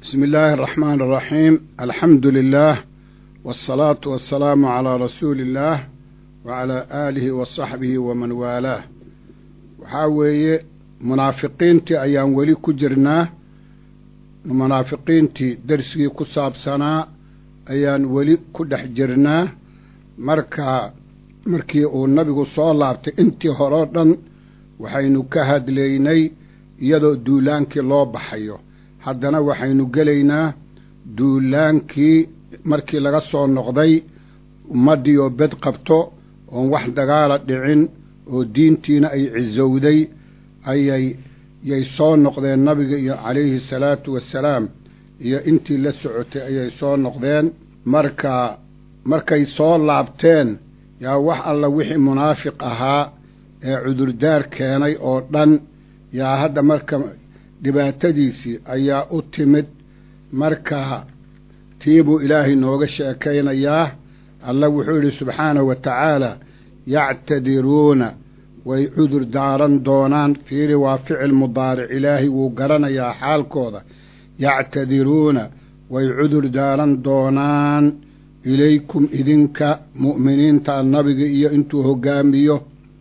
بسم الله الرحمن الرحيم الحمد لله والصلاة والسلام على رسول الله وعلى آله وصحبه ومن والاه waxaa weeye munaafiqiintii ayaan weli ku jirnaa munaafiqiintii dersigii ku saabsanaa ayaan weli ku dhex jirnaa marka markii uu nabigu soo laabtay intii horeo dhan waxaynu ka hadlaynay iyadoo duulaankii loo baxayo haddana waxaynu gelaynaa duulaankii markii laga soo noqday ummaddii oo bed qabto oon wax dagaala dhicin oo diintiina ay cisowday ayay yay soo noqdeen nabiga iyo calayhi salaatu wassalaam iyo intii la socotay ayay soo noqdeen marka markay soo laabteen yaa wax alla wixii munaafiq ahaa ee cudurdaar keenay oo dhan yaa hadda marka dhibaatadiisii ayaa u timid marka tii buu ilaahay nooga sheekaynayaa alla wuxuu yidhi subxaanahu wa tacaala yactadiruuna way cudur daaran doonaan fiiri waa ficil mudaaric ilaahay wuu garanayaa xaalkooda yactadiruuna way cudur daaran doonaan ilaykum idinka mu'miniinta nabiga iyo intuu hoggaamiyo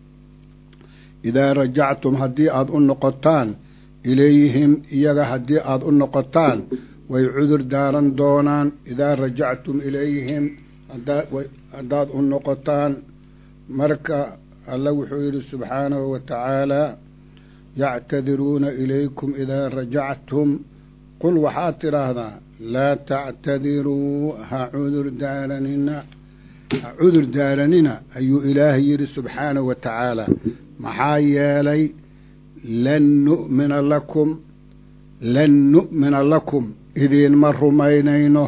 idaa rajactum haddii aad u noqotaan ilayhim iyaga haddii aad u noqotaan way cudur daaran doonaan idaa rajactum ilayhim haddaad u noqotaan marka alla wuxuu yidhi subxaanahu wa tacaalaa yactadiruuna ilaykum idaa rajactum qul waxaad tidhaahdaa laa tactadiruu ha cudur daaranina ha cudur daaranina ayuu ilaahay yidhi subxaanahu wa tacaala maxaa yeelay lan nu'mina lakum lan nu'mina lakum idiinma rumaynayno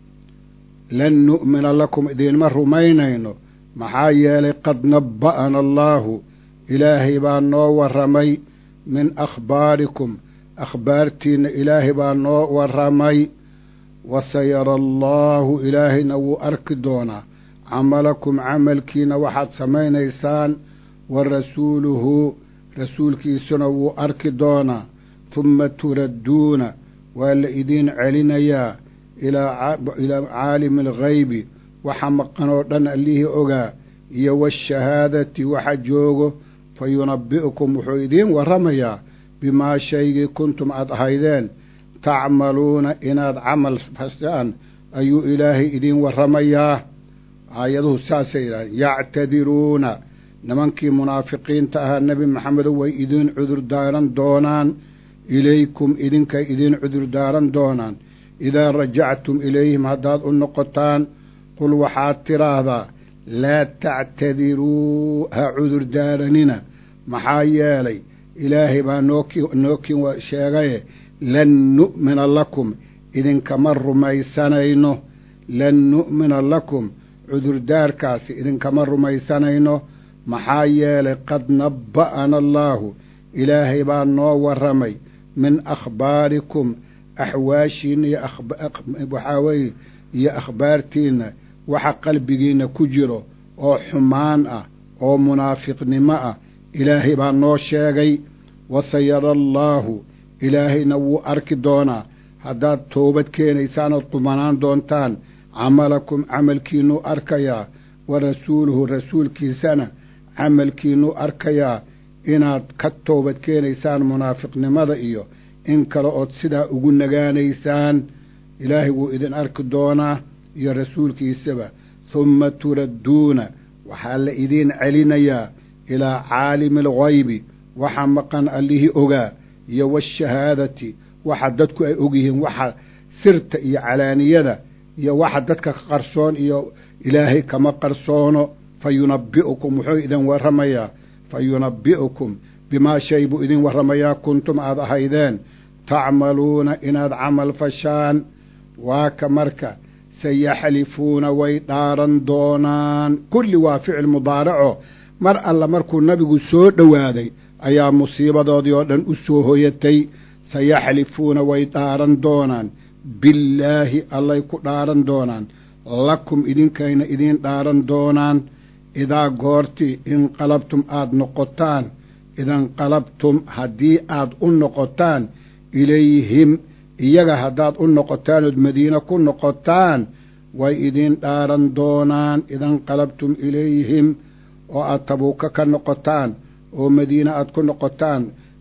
lan nu'mina lakum idiinma rumaynayno maxaa yeelay qad nabba'ana allaahu ilaahay baa noo warramay min akhbaarikum akhbaartiinna ilaahay baa noo warramay wasayara allaahu ilaahayna wuu arki doonaa camalakum camalkiina waxaad samaynaysaan wa rasuuluhu rasuulkiisuna wuu arki doonaa humma turadduuna waa la idiin celinayaa ilaa caalimi alghaybi waxa maqan oo dhan allihii ogaa iyo waashahaadati waxa joogo fa yunabbi'ukum wuxuu idiin warramayaa bimaa shaygii kuntum aad ahaydeen tacmaluuna inaad camal fasaan ayuu ilaahay idiin warramayaa aayaduhu saasay yidhahdeen yactadiruuna nimankii munaafiqiinta ahaa nebi maxamedow way idiin cudurdaaran doonaan ilaykum idinkay idiin cudurdaaran doonaan idaa rajactum ilayhim haddaad u noqotaan qul waxaad tidhaahdaa laa tactadiruu ha cudurdaaranina maxaa yeelay ilaahay baa nookin sheegaye lan nu'mina lakum idinkama rumaysanayno lan nu'mina lakum cudurdaarkaasi idinkama rumaysanayno maxaa yeelay qad nabba'ana allaahu ilaahay baa noo warramay min akhbaarikum axwaashiinna iyo waxaa weeye iyo akhbaartiinna waxa qalbigiinna ku jiro oo xumaan ah oo munaafiqnimo ah ilaahay baa noo sheegay wasayara allaahu ilaahayna wuu arki doonaa haddaad toobad keenaysaan ood qumanaan doontaan camalakum camalkiinnuu arkayaa wa rasuuluhu rasuulkiisana camalkiinnuu arkayaa inaad ka toobad keenaysaan munaafiqnimada iyo in kale ood sidaa ugu nagaanaysaan ilaahay wuu idin arki doonaa iyo rasuulkiisaba humma turadduuna waxaa la idiin celinayaa ilaa caalimi alghaybi waxa maqan allihii ogaa iyo waashahaadati waxa dadku ay ogyihiin waxa sirta iyo calaaniyada iyo waxa dadka ka qarsoon iyo ilaahay kama qarsoono fa yunabbi'ukum wuxuu idin warramayaa fa yunabbi'ukum bimaa shay buu idin warramayaa kuntum aad ahaydeen tacmaluuna inaad camal fashaan waa ka marka sayaxlifuuna way dhaaran doonaan kulli waa ficil mudaaraco mar alla markuu nabigu soo dhowaaday ayaa musiibadoodii oo dhan u soo hoyatay sayaxlifuuna way dhaaran doonaan billaahi allay ku dhaaran doonaan lakum idinkayna idiin dhaaran doonaan idaa goortii inqalabtum aad noqotaan idanqalabtum haddii aad u noqotaan ilayhim iyaga haddaad u noqotaan ood madiine ku noqotaan way idin dhaaran doonaan idanqalabtum ilayhim oo aad tabuuka ka noqotaan oo madiine aad ku noqotaan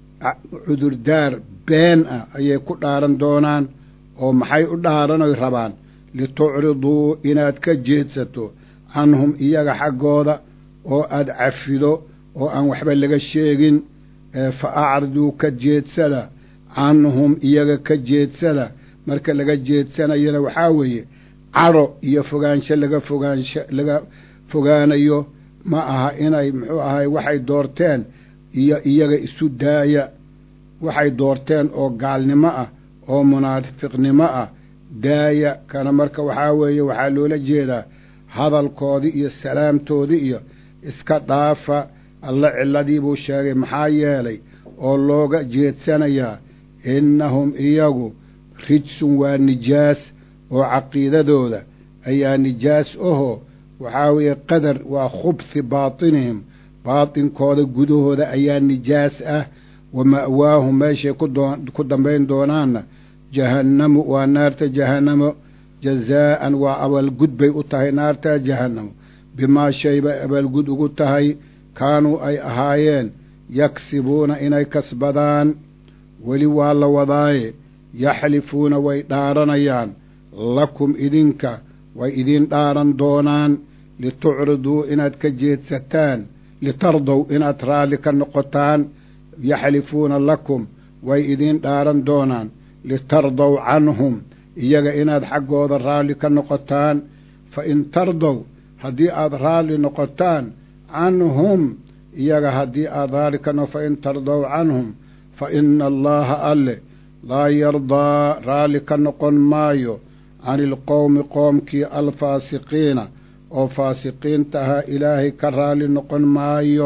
cudurdaar been ah ayay ku dhaaran doonaan oo maxay u dhaaranoy rabaan litucriduu inaad ka jeedsato canhum iyaga xaggooda oo aad cafido oo aan waxba laga sheegin fa acriduu ka jeedsada canhum iyaga ka jeedsada marka laga jeedsanayana waxaa weeye cadho iyo fogaansho laga fogaansho laga fogaanayo ma aha inay muxuu ahay waxay doorteen iyo iyaga isu daaya waxay doorteen oo gaalnimo ah oo munaafiqnimo ah daaya kana marka waxaa weeye waxaa loola jeedaa hadalkoodii iyo salaamtoodii iyo iska dhaafa alla cilladii buu sheegay maxaa yeelay oo looga jeedsanayaa innahum iyagu rijsun waa nijaas oo caqiidadooda ayaa nijaas ahoo waxaa weeye qadar waa khubhi baatinihim baatinkooda gudahooda ayaa nijaas ah wa ma'waahum meeshay ku dambayn doonaanna jahannamu waa naarta jahannamo jazaa'an waa abaalgud bay u tahay naarta jahannamo bimaa shay bay abaalgud ugu tahay kaanuu ay ahaayeen yaksibuuna inay kasbadaan weli waa la wadaaye yaxlifuuna way dhaaranayaan lakum idinka way idin dhaaran doonaan litucriduu inaad ka jeedsataan litardow inaad raalli ka noqotaan yaxlifuuna lakum way idin dhaaran doonaan litardow canhum iyaga inaad xaggooda raalli ka noqotaan fa in tardow haddii aad raalli noqotaan canhum iyaga haddii aad raalli ka noqo fa in tardow canhum fa ina allaaha alle laa yardaa raalli ka noqon maayo cani ilqowmi qoomkii alfaasiqiina oo faasiqiinta ahaa ilaahay ka raalli noqon maayo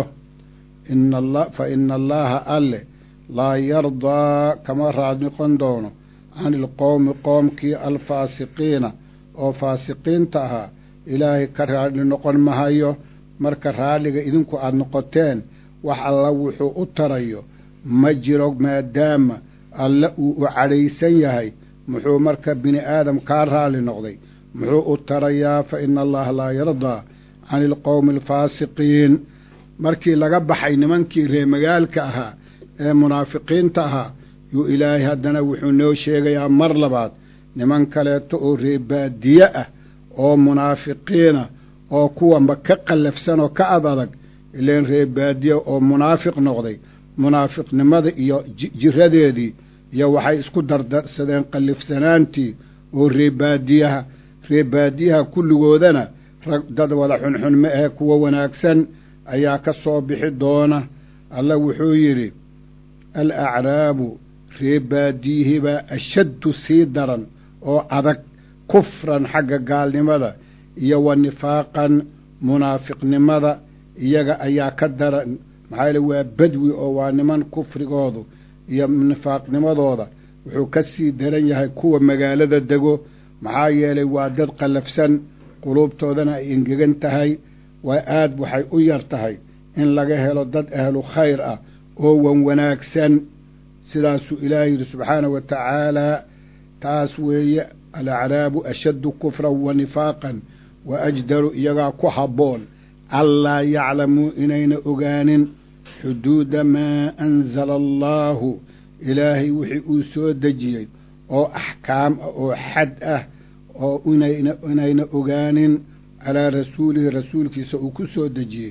fa ina allaaha alle laa yardaa kama raali noqon doono cani ilqowmi qoomkii alfaasiqiina oo faasiqiinta ahaa ilaahay ka raalli noqon mahayo marka raalliga idinku aada noqoteen wax alla wuxuu u tarayo ma jiro maadaama alle uu u cadhaysan yahay muxuu marka bini aadam kaa raalli noqday muxuu u tarayaa fa ina allaha laa yardaa cani ilqowmi alfaasiqiin markii laga baxay nimankii reemagaalka ahaa ee munaafiqiinta ahaa yuu ilaahay haddana wuxuu noo sheegayaa mar labaad niman kaleeto oo reebaadiye ah oo munaafiqiina oo kuwanba ka qallafsan oo ka ad adag ileen reebaadiye oo munaafiq noqday munaafiqnimada iyo jiradeedii iyo waxay isku dardarsadeen qallifsanaantii oo reebaadiyaha reebaadiyaha kulligoodana rag dad wada xunxun ma ahe kuwa wanaagsan ayaa ka soo bixi doona alla wuxuu yidhi al acraabu reebaadiyihibaa ashaddu sii daran oo adag kufran xagga gaalnimada iyo wa nifaaqan munaafiqnimada iyaga ayaa ka daran maxaa yeele waa badwi oo waa niman kufrigoodu iyo nifaaqnimadooda wuxuu ka sii daran yahay kuwa magaalada dego maxaa yeelay waa dad qallafsan quluubtoodana ay engegan tahay waa aad waxay u yar tahay in laga helo dad ahlu khayr ah oo wan wanaagsan sidaasuu ilaahay yidhi subxaanahu wa tacaalaa taas weeye alacraabu ashaddu kufran wa nifaaqan wa ajdaru iyagaa ku habboon allaa yaclamuu inayna ogaanin xuduuda maa anzala allaahu ilaahay wixii uu soo dejiyey oo axkaam ah oo xad ah oo inayna ogaanin calaa rasuulihi rasuulkiisa uu ku soo dejiyey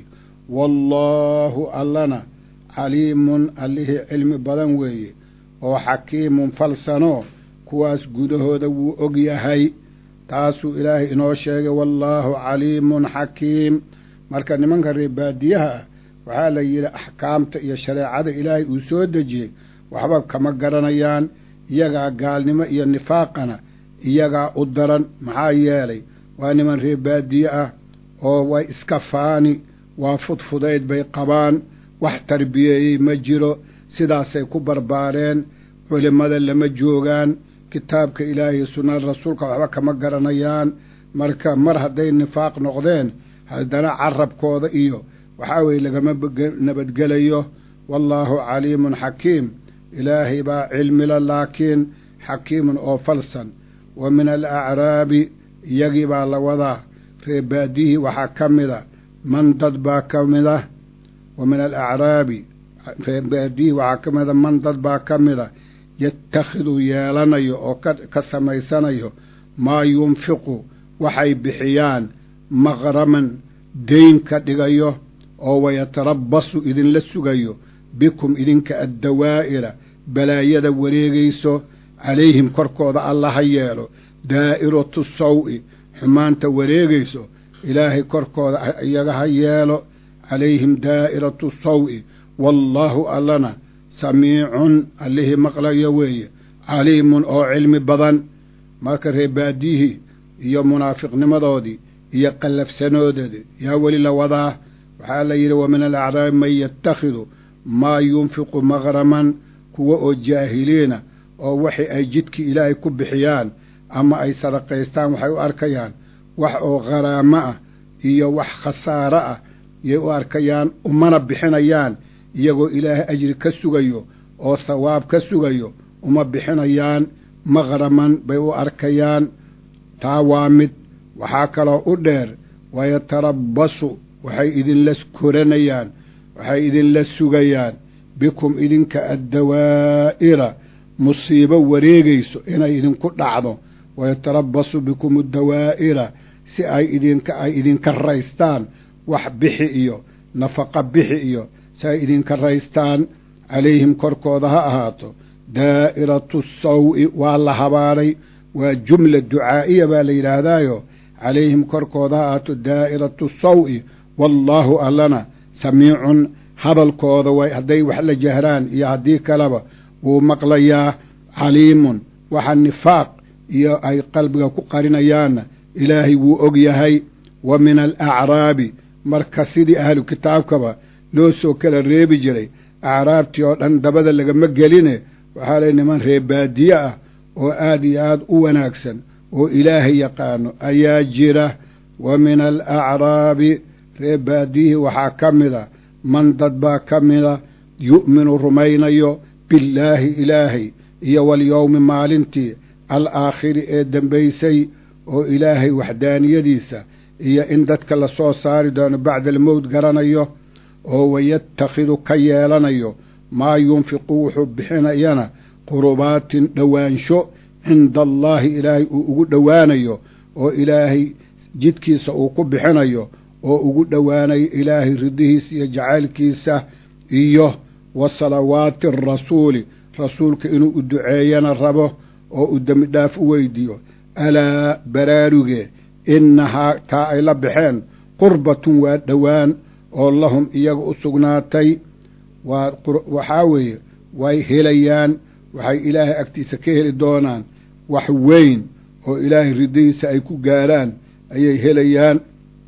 wallaahu allana caliimun allihii cilmi badan weeye oo xakiimun falsanoo kuwaas gudahooda wuu og yahay taasuu ilaahay inoo sheegay wallaahu caliimun xakiim marka nimanka reebaadiyaha ah waxaa la yidhi axkaamta iyo shareecada ilaahay uu soo dejiyey waxba kama garanayaan iyagaa gaalnimo iyo nifaaqana iyagaa u daran maxaa yeelay waa niman reebaadiye ah oo way iska faani waa fudfudayd bay qabaan wax tarbiyeeyey ma jiro sidaasay ku barbaareen culimmada lama joogaan kitaabka ilaahay iyo sunnada rasuulka waxba kama garanayaan marka mar hadday nifaaq noqdeen haddana carabkooda iyo waxaa weeye lagama nabadgelayo wallaahu caliimun xakiim ilaahay baa cilmila laakiin xakiimun oo falsan wa min alacraabi iyagii baa la wadaa reebaadihii waxaa ka mida man dad baa ka mida wa min alacraabi reebaadihii waxaa ka mida man dad baa ka mida yatakhidu yeelanayo oo ka samaysanayo maa yunfiqu waxay bixiyaan maqraman deyn ka dhigayo oo wayatarabbasu idinla sugayo bikum idinka addawaa'ira balaayada wareegayso calayhim korkooda alla ha yeelo daa'iratu sawi xumaanta wareegayso ilaahay korkooda iyaga ha yeelo calayhim daa'iratu sawi wallaahu allana samiicun allihii maqlayo weeye caliimun oo cilmi badan marka reebaadihii iyo munaafiqnimadoodii iyo qallafsanoodeedii yaa weli la wadaa waxaa la yidhi wa min alacraabi man yatakhidu maa yunfiqu maqraman kuwa oo jaahiliina oo waxi ay jidkii ilaahay ku bixiyaan ama ay sadaqaystaan waxay u arkayaan wax oo kharaamo ah iyo wax khasaaro ah yay u arkayaan umana bixinayaan iyagoo ilaahay ajri ka sugayo oo sawaab ka sugayo uma bixinayaan maqraman bay u arkayaan taa waa mid waxaa kaloo u dheer wayatarabbasu waxay idinla koranayaan waxay idinla sugayaan bikum idinka addawaa'ira musiibo wareegayso inay idinku dhacdo wayatarabbasu bikum addawaa'ira si ay idinka ay idinka raystaan wax bixi iyo nafaqa bixi iyo si ay idinka raystaan calayhim korkooda ha ahaato daa'iratu sawi waa la habaaray waa jumla ducaa'iya baa la yidhaahdaayo calayhim korkooda ha ahaato daa'iratu sawi wallaahu allana samiicun hadalkooda way hadday wax la jahraan iyo haddii kaleba wuu maqlayaa caliimun waxa nifaaq iyo ay qalbiga ku qarinayaanna ilaahay wuu og yahay wa min alacraabi marka sidii ahlu kitaabkaba loo soo kala reebi jiray acraabtii oo dhan dabada lagama geline waxaa lay niman reebaadiye ah oo aad iyo aad u wanaagsan oo ilaahay yaqaano ayaa jira wa min alacraabi reebaadiyihii waxaa ka mida man dad baa ka mida yu'minu rumaynayo billaahi ilaahay iyo walyowmi maalintii alaakhiri ee dembaysay oo ilaahay waxdaaniyadiisa iyo in dadka la soo saari doono bacda almowt garanayo oo wayatakhidu ka yeelanayo maa yunfiqu wuxuu bixinayana qurubaatin dhowaansho cinda allaahi ilaahay uu ugu dhowaanayo oo ilaahay jidkiisa uu ku bixinayo oo ugu dhowaanayo ilaahay ridihiisa iyo jacaylkiisa iyo wa salawaati arasuuli rasuulka inuu u duceeyana rabo oo uu dembi dhaaf u weydiiyo alaa baraaruge innahaa taa ay la baxeen qurbatun waa dhowaan oo lahum iyaga u sugnaatay waa waxaa weeye way helayaan waxay ilaahay agtiisa ka heli doonaan wax weyn oo ilaahay ridihiisa ay ku gaaraan ayay helayaan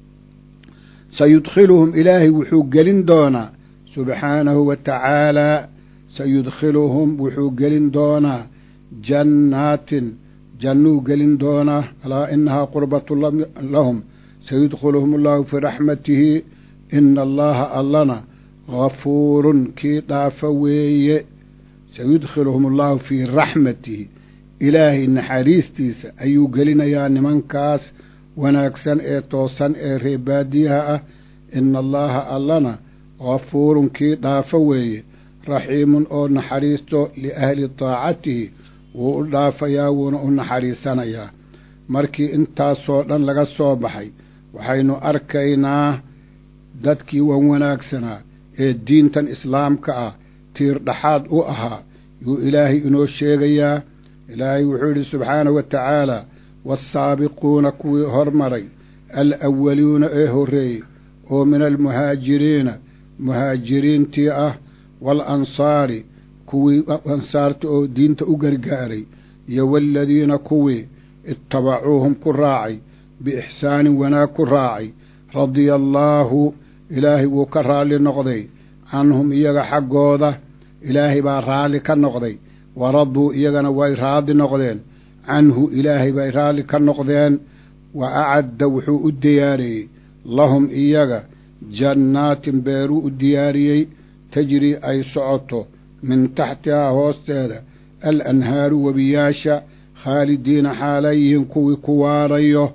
sayudkhiluhum ilaahay wuxuu gelin doonaa subxaanahu wa tacaalaa sayudkhiluhum wuxuu gelin doonaa jannaatin jannuu gelin doonaa alaa inahaa qurbatu lahum sayudkhiluhum allahu fii raxmatihi ina allaha allana gafuurun kii dhaafa weeye sayudkhiluhum allahu fii raxmatihi ilaahay naxariistiisa ayuu gelinayaa nimankaas wanaagsan ee toosan ee reebaadiyaha ah ina allaha allana gafuurun kii dhaafa weeye raxiimun oo naxariisto liahli taacatihi wuu u dhaafayaa wuuna u naxariisanayaa markii intaasoo dhan laga soo baxay waxaynu arkaynaa dadkii wan wanaagsanaa ee diintan islaamka ah tiir dhaxaad u ahaa yuu ilaahay inoo sheegayaa ilaahay wuxuu yidhi subxaanahu wa tacaala waasaabiquuna kuwii hormaray alawwaluuna ee horreeyey oo min almuhaajiriina muhaajiriintii ah waalansaari kuwii ansaarta oo diinta u gargaaray iyo waaladiina kuwii ittabacuuhum ku raacay biixsaanin wanaag ku raacay radia allaahu ilaahay wuu ka raalli noqday canhum iyaga xaggooda ilaahay baa raalli ka noqday waraduu iyagana way raadi noqdeen canhu ilaahay bay raalli ka noqdeen wa acadda wuxuu u diyaariyey lahum iyaga jannaatin beeruu u diyaariyey tajrii ay socoto min taxtihaa hoosteeda alanhaaru webiyaasha khaalidiina xaalayihiin kuwii ku waarayo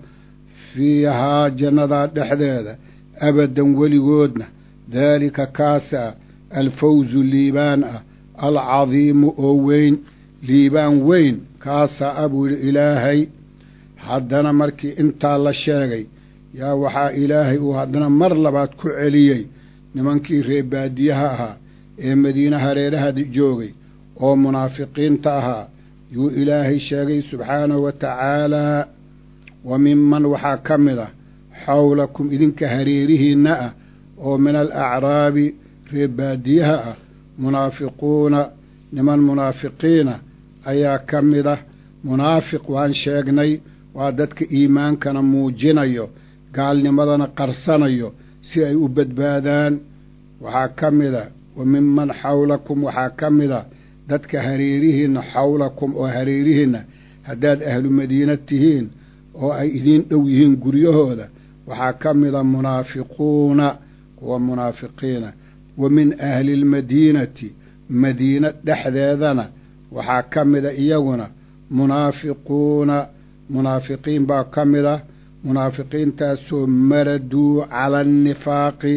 fiihaa jannadaa dhexdeeda abadan weligoodna daalika kaasaa alfawzu liibaan ah alcadiimu oo weyn liibaan weyn kaasaa a buu yidhi ilaahay haddana markii intaa la sheegay yaa waxaa ilaahay uu haddana mar labaad ku celiyey nimankii reebaadiyaha ahaa ee madiine hareeraha joogay oo munaafiqiinta ahaa yuu ilaahay sheegay subxaanahu wa tacaalaa wa minman waxaa ka mid ah xawlakum idinka hareerihiinna ah oo min alacraabi reebaadiyaha ah munaafiquuna niman munaafiqiina ayaa ka mid ah munaafiq waan sheegnay waa dadka iimaankana muujinayo gaalnimadana qarsanayo si ay u badbaadaan waxaa ka mid a wa minman xawlakum waxaa ka mid a dadka hareerihiinna xawlakum oo hareerihiinna haddaad ahlu madiina tihiin oo ay idiin dhow yihiin guryahooda waxaa ka mid a munaafiquuna kuwa munaafiqiina wa min ahli lmadiinati madiina dhexdeedana waxaa ka mid a iyaguna munaafiquuna munaafiqiin baa ka mid ah munaafiqiintaasoo maraduu cala annifaaqi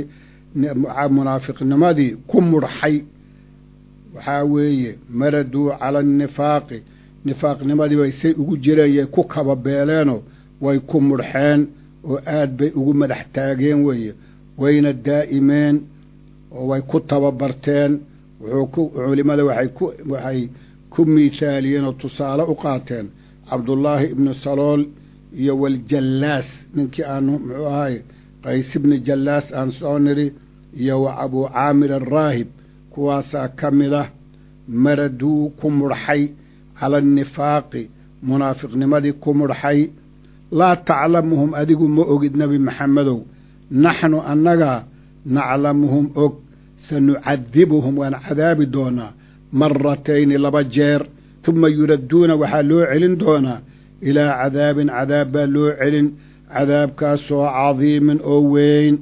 munaafiqnimadii ku mudhxay waxaa weeye maraduu cala annifaaqi nifaaqnimadii bay say ugu jireen ku kababeeleenoo way ku mudhxeen oo aad bay ugu madax taageen weeye wayna daa'imeen oo way ku tababarteen wuxuu ku culimada waxay ku waxay ku miithaaliyeen oo tusaale u qaateen cabdullaahi ibnu salool iyo waljallaas ninkii aanu muxuu ahay qays ibni jallaas aan soo nidhi iyo wa abuu caamir araahib kuwaasaa ka mid ah maraduu ku mudhxay cala annifaaqi munaafiqnimadii ku mudhxay laa taclamuhum adigu ma ogid nebi maxamedow naxnu annagaa naclamuhum og sanucadibuhum waan cadaabi doonaa maratayni laba jeer tuma yuradduuna waxaa loo celin doonaa ilaa cadaabin cadaab baa loo celin cadaabkaasoo cadiimin oo weyn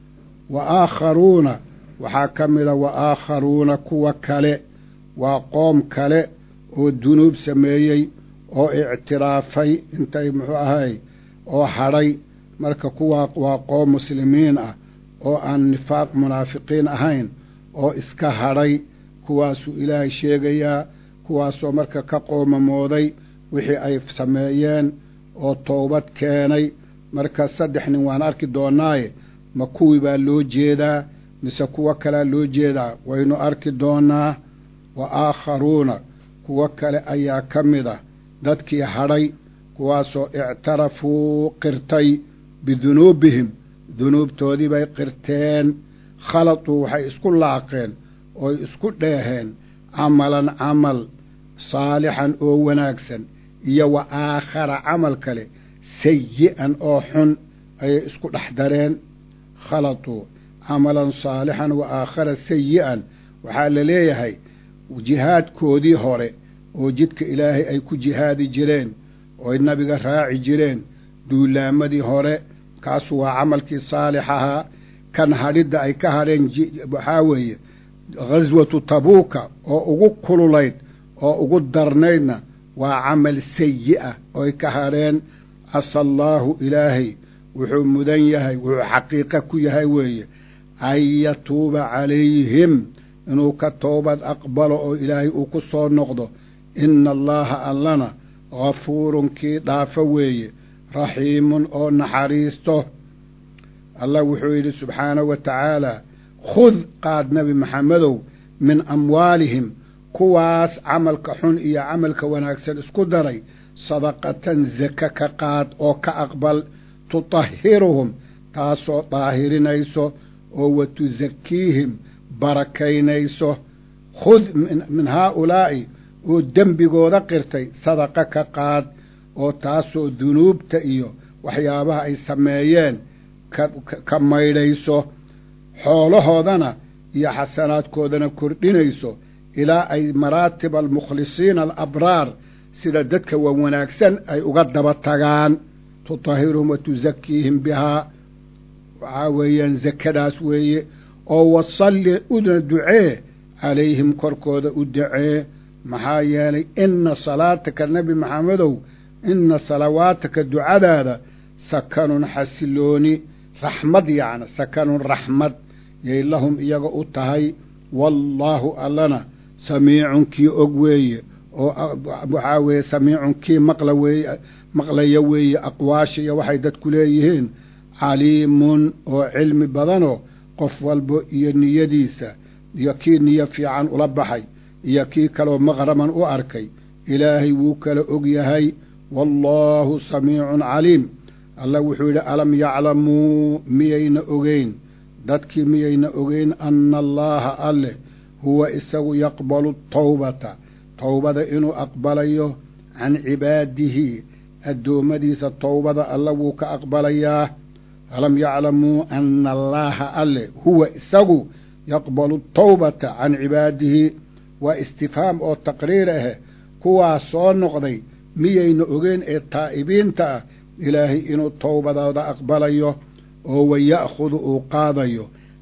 wa aakharuuna waxaa ka mida wa aakharuuna kuwa kale waa qoom kale oo dunuub sameeyey oo ictiraafay intay muxuu ahay oo hadhay marka kuwaa waa qoom muslimiin ah oo aan nifaaq munaafiqiin ahayn oo iska hadhay kuwaasuu ilaahay sheegayaa kuwaasoo marka ka qoomamooday wixii ay sameeyeen oo toobad keenay marka saddex nin waan arki doonaaye ma kuwii baa loo jeedaa mise kuwo kalea loo jeedaa waynu arki doonaa wa aakharuuna kuwo kale ayaa ka mid ah dadkii hadhay kuwaasoo ictarafuu qirtay bidunuubihim dunuubtoodii bay qirteen khaladuu waxay isku laaqeen ooy isku dheeheen camalan camal saalixan oo wanaagsan iyo wa aakhara camal kale sayi'an oo xun ayay isku dhex dareen khaladuu camalan saalixan wa aakhara sayi'an waxaa la leeyahay jihaadkoodii hore oo jidka ilaahay ay ku jihaadi jireen ooy nabiga raaci jireen duulaamadii hore kaasu waa camalkii saalix ahaa kan hadhidda ay ka hadheen waxaa weeye ghaswatu tabuuka oo ugu kululayd oo ugu darnaydna waa camal sayi'a ooy ka hadheen casa allaahu ilaahay wuxuu mudan yahay wuxuu xaqiiqa ku yahay weeye an yatuuba calayhim inuu ka toobad aqbalo oo ilaahay uu ku soo noqdo ina allaaha allana ghafuurun kii dhaafo weeye raxiimun oo naxariisto allah wuxuu yidhi subxaanahu wa tacaalaa khud qaad nebi maxamedow min amwaalihim kuwaas camalka xun iyo camalka wanaagsan isku daray sadaqatan zaka ka qaad oo ka aqbal tutahiruhum taasoo daahirinayso oo wa tusakiihim barakaynayso khud min haaulaa'i oo dembigooda qirtay sadaqa ka qaad oo taasoo dunuubta iyo waxyaabaha ay sameeyeen ka maydhayso xoolahoodana iyo xasanaadkoodana kordhinayso ilaa ay maraatiba almukhlisiina alabraar sida dadka waa wanaagsan ay uga daba tagaan tutahiruhum wa tusakiihim bihaa waxaa weeyaan zakadaas weeye oo wasalli una ducee calayhim korkooda u dacee maxaa yeelay inna salaataka nebi maxamedow inna salawaataka ducadaada sakanun xasilooni raxmad yacni sakanun raxmad yay lahum iyaga u tahay wallaahu allana samiicun kii og weeye oo waxaa weeye samiicun kii maqla weeye maqlaya weeye aqwaasha iyo waxay dadku leeyihiin caliimun oo cilmi badanoo qof walba iyo niyadiisa iyo kii niyo fiican ula baxay iyo kii kaloo maqraman u arkay ilaahay wuu kala og yahay wallaahu samiicun caliim allah wuxuu yidhi alam yaclamuu miyayna ogeyn dadkii miyayna ogeyn anna allaaha alleh huwa isagu yaqbalu tawbata towbada inuu aqbalayo can cibaadihi addoommadiisa towbada alla wuu ka aqbalayaa alam yaclamuu anna allaaha alleh huwa isagu yaqbalu tawbata can cibaadihi waa istifhaam oo taqriir ah kuwaas soo noqday miyayna ogeyn ee taa'ibiinta ah ilaahay inuu towbadooda aqbalayo oo waya'khudu uu qaadayo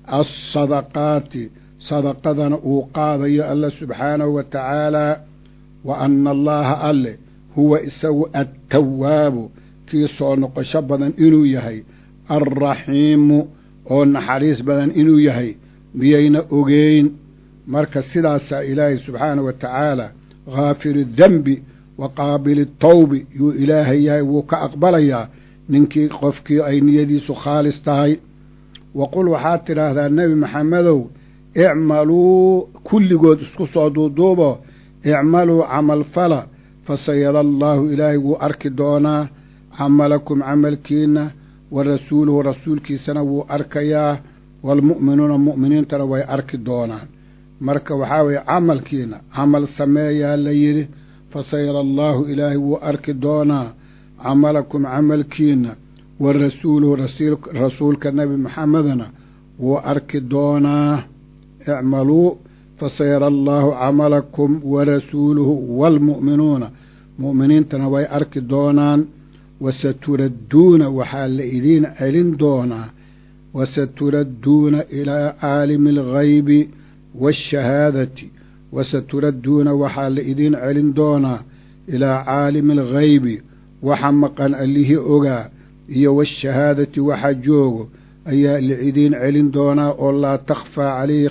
alsadaqaati sadaqadana uu qaadayo alla subxaanahu wa tacaalaa wa anna allaaha alleh huwa isagu attawaabu kii soo noqosho badan inuu yahay alraxiimu oo naxariis badan inuu yahay miyayna ogeyn marka sidaasaa ilaahay subxaanahu wa tacaala haafiri dembi wa qaabili tawbi yuu ilaahay yahay wuu ka aqbalayaa ninkii qofkii ay niyadiisu khaalis tahay wa qul waxaad tidhaahdaa nebi maxamedow icmaluu kulligood isku soo duuduubo icmaluu camal fala fasayara allaahu ilaahay wuu arki doonaa camalakum camalkiinna wa rasuuluhu rasuulkiisana wuu arkayaa waalmu'minuuna mu'miniintana way arki doonaan marka waxaa weeye camalkiina camal sameeyaa la yidhi fasayara allaahu ilaahay wuu arki doonaa camalakum camalkiina wa rasuuluhu rasuulka nebi maxamedana wuu arki doonaa icmaluu fasayara allaahu camalakum wa rasuuluhu waalmu'minuuna mu'miniintana way arki doonaan wasaturadduuna waxaa la idiin celin doonaa wasaturadduuna ilaa caalimi alghaybi waashahaadati wasaturadduuna waxaa la idiin celin doonaa ilaa caalimi alghaybi waxa maqan allihii ogaa iyo waashahaadati waxa joogo ayaa la idiin celin doonaa oo laa takhfaa calayhi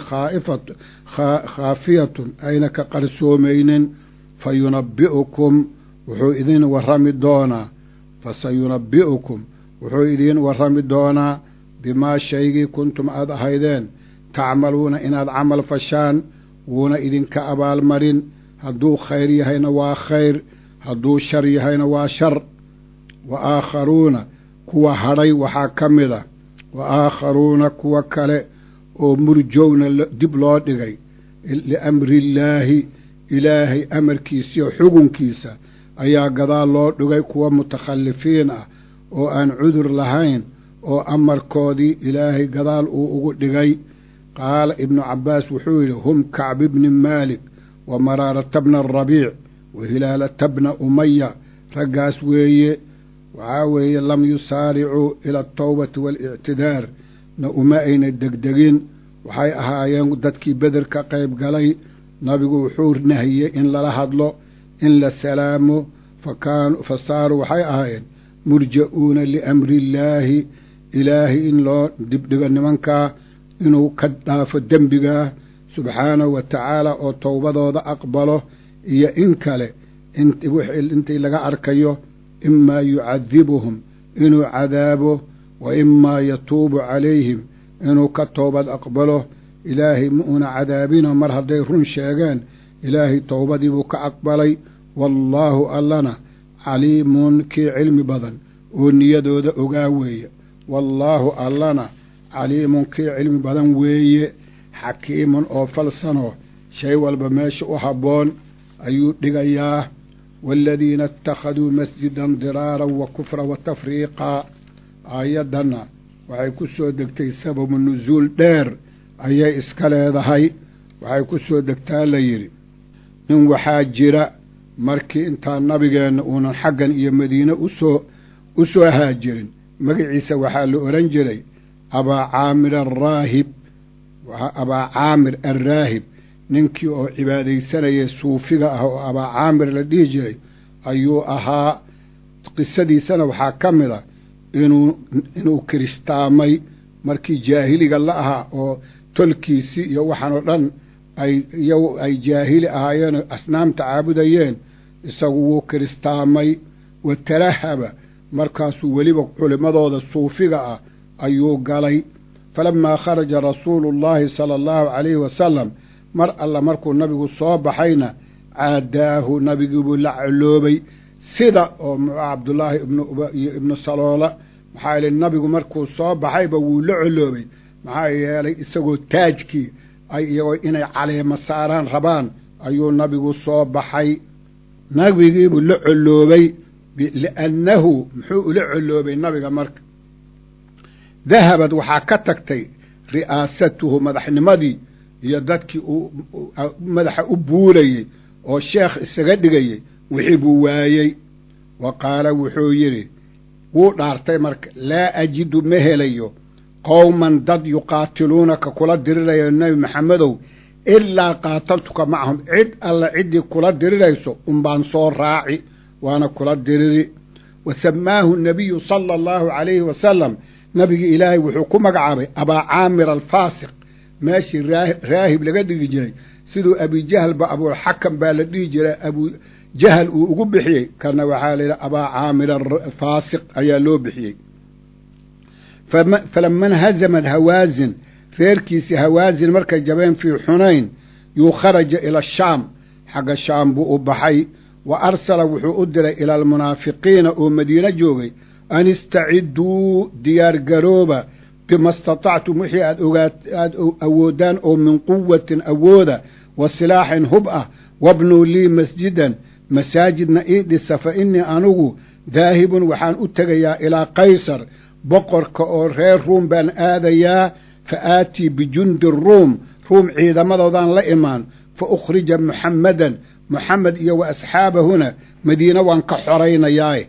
khaafiyatun ayna ka qarsoomaynin fa yunabbi'ukum wuxuu idin warrami doonaa fasayunabbi'ukum wuxuu idiin warrami doonaa bimaa shaygii kuntum aad ahaydeen tacmaluuna inaad camal fashaan wuuna idinka abaalmarin hadduu khayr yahayna waa khayr hadduu shar yahayna waa shar wa aakharuuna kuwa hadhay waxaa ka mid a wa aakharuuna kuwa kale oo murjowna dib loo dhigay liamriillaahi ilaahay amarkiisiyo xugunkiisa ayaa gadaal loo dhigay kuwa mutakhalifiin ah oo aan cudur lahayn oo amarkoodii ilaahay gadaal uu ugu dhigay qaala ibnu cabbaas wuxuu yidhi hum kacbi bni maalik wa maraarata bna arabiic wa hilaalata bna umaya raggaas weeye waxaa weeye lam yusaaricuu ila altawbati waalictidaar na uma ayna degdegin waxay ahaayeen dadkii beder ka qayb galay nabigu wuxuu nahiyey in lala hadlo in la salaamo fa saaruu waxay ahaayeen murja'uuna liamriillaahi ilaahay in loo dibdhigo nimankaa inuu ka dhaafo dembigaa subxaanahu wa tacaala oo towbadooda aqbalo iyo in kale intii laga arkayo imaa yucadibuhum inuu cadaabo wa imaa yatuubu calayhim inuu ka toobad aqbalo ilaahay ma uuna cadaabino mar hadday run sheegeen ilaahay towbadiibuu ka aqbalay wallaahu allana caliimun kii cilmi badan oo niyadooda ogaa weeye wallaahu allana caliimun kii cilmi badan weeye xakiimun oo falsanoo shay walba meesha u habboon ayuu dhigayaa waaladiina ittakhaduu masjidan diraaran wa kufra wa tafriiqaa aayaddanna waxay ku soo degtay sababu nusuul dheer ayay iska leedahay waxay ku soo degtaa la yidhi nin waxaa jira markii intaa nabigeenna uunan xaggan iyo madiine usoo u soo haajirin magaciisa waxaa la odhan jiray abaa caamir alraahib abaa caamir alraahib ninkii oo cibaadaysanaya suufiga ah oo abaa caamir la dhihi jiray ayuu ahaa qisadiisana waxaa ka mid a inuu inuu kiristaamay markii jaahiliga la ahaa oo tolkiisii iyo waxaan oo dhan ay iyagu ay jaahili ahaayeen oo asnaamta caabudayeen isagu wuu kiristaamay wa tarahaba markaasuu weliba culimmadooda suufiga ah ayuu galay falamaa kharaja rasuulu llaahi sala allahu calayhi wasalam mar alla markuu nabigu soo baxayna caadaahu nabigiibuu la coloobay sida oo cabdullaahi ibniyo ibnu saloola maxaa yeelay nabigu markuu soo baxayba wuu la coloobay maxaa yeelay isagoo taajkii ay iyagoo inay caleema saaraan rabaan ayuu nabigu soo baxay nabigiibuu la coloobay liannahu muxuu ula coloobay nabiga marka dahabad waxaa ka tagtay ri'aasatuhu madaxnimadii iyo dadkii uu madaxa u buulayey oo sheekh isaga dhigayey wixii buu waayey wa qaala wuxuu yidhi wuu dhaartay marka laa ajidu ma helayo qowman dad yuqaatiluunaka kula dirirayo nebi maxamedow ilaa qaataltuka macahum cid alla ciddii kula dirirayso unbaan soo raaci waana kula diriri wa samaahu nabiyu sala allahu calayhi wasalam nabigi ilaahay wuxuu ku magacaabay abaa caamir alfaasiq meeshii raahib laga dhigi jiray siduu abijahalba abulxakam baa la dhihi jiray abujahal uu ugu bixiyey kana waxaa la yidhi abaa caamir alfaasiq ayaa loo bixiyey falama nhazamad hawaazin reerkiisii hawaazin markay jabeen fii xunayn yuu kharaja ila shaam xagga shaam buu u baxay wa arsala wuxuu u diray ila almunaafiqiina oo madiine joogay an istaciduu diyaargarooba bima istatactum wixii aad ogaad aada awoodaan oo min quwatin awooda wa silaaxin hub ah wabnuu lii masjidan masaajidna ii dhisa fa innii anigu daahibun waxaan u tegayaa ilaa qaysar boqorka oo reer ruum baan aadayaa fa aatii bijundi ruum ruum ciidamadoodaan la imaan fa ukhrija muxammadan muxamed iyo wa asxaabahuna madiine waan ka xoraynayaae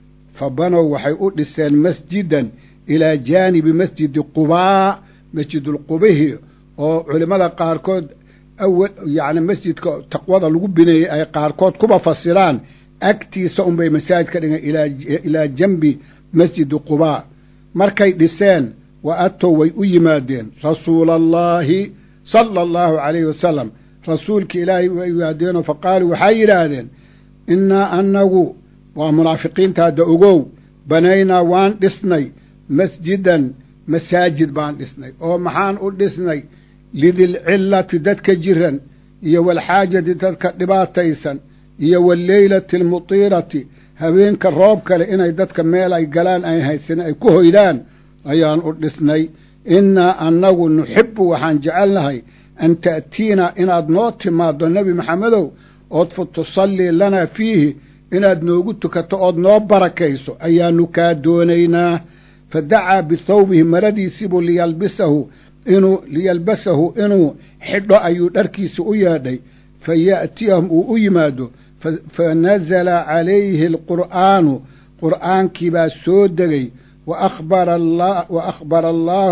fa banow waxay u dhiseen masjidan ilaa jaanibi masjidi qubaa masjidulqubihi oo culimmada qaarkood awal yacni masjidka taqwada lagu bineeyey ay qaarkood kuba fasiraan agtiisa unbay masaajid ka dhigeen ilaa janbi masjidi qubaa markay dhiseen wa atow way u yimaadeen rasuula allaahi sala allahu calayhi wasalam rasuulka ilaahay way yimaadeenoo fa qaaluu waxay yidhaahdeen innaa annagu waa munaafiqiinta hadda ogow banaynaa waan dhisnay masjidan masaajid baan dhisnay oo maxaan u dhisnay lidilcillati dadka jiran iyo walxaajati dadka dhibaataysan iyo walleylati almutiirati habeenka roob kale inay dadka meel ay galaan ay haysan ay ku hoydaan ayaan u dhisnay innaa annagu nuxibbu waxaan jecelnahay an ta'tiina inaad noo timaaddo nebi maxamedow ood fa tusallii lanaa fiihi inaad noogu tukato ood noo barakayso ayaanu kaa doonaynaa fa dacaa bithawbihi maradiisiibuu liyalbisahu inuu liyalbasahu inuu xidho ayuu dharkiisa u yeedhay fa ya'tiyahum uu u yimaado fa nazala calayhi alqur'aanu qur'aankii baa soo degay wa akhbara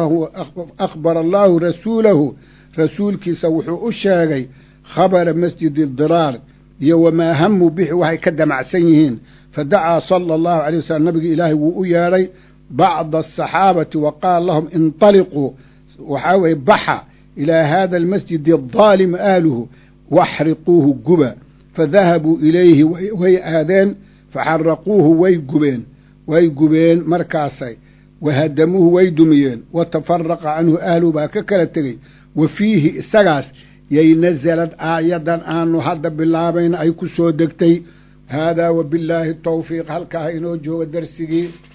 allaahu rasuulahu rasuulkiisa wuxuu u sheegay khabara masjidi diraar iyo wamaa hamu bixi waxay ka damacsan yihiin fa dacaa sala allahu alay wasalam nabigi ilaahay wuu u yeedhay bacda asaxaabati wa qaala lahum intaliquu waxaa weeye baxa ilaa haada almasjidi adaalimi ahluhu waxriquuhu guba fadahabuu ilayhi way aadeen faxaraquuhu way gubeen way gubeen markaasay wahadamuuhu way dumiyeen watafaraqa canhu ahluhu baa ka kala tegey wa fiihi isagaas yay nasalad aayadan aanu hadda bilaabayna ay ku soo degtay haadaa wabillaahi tawfiiq halkaa inoo jooga darsigii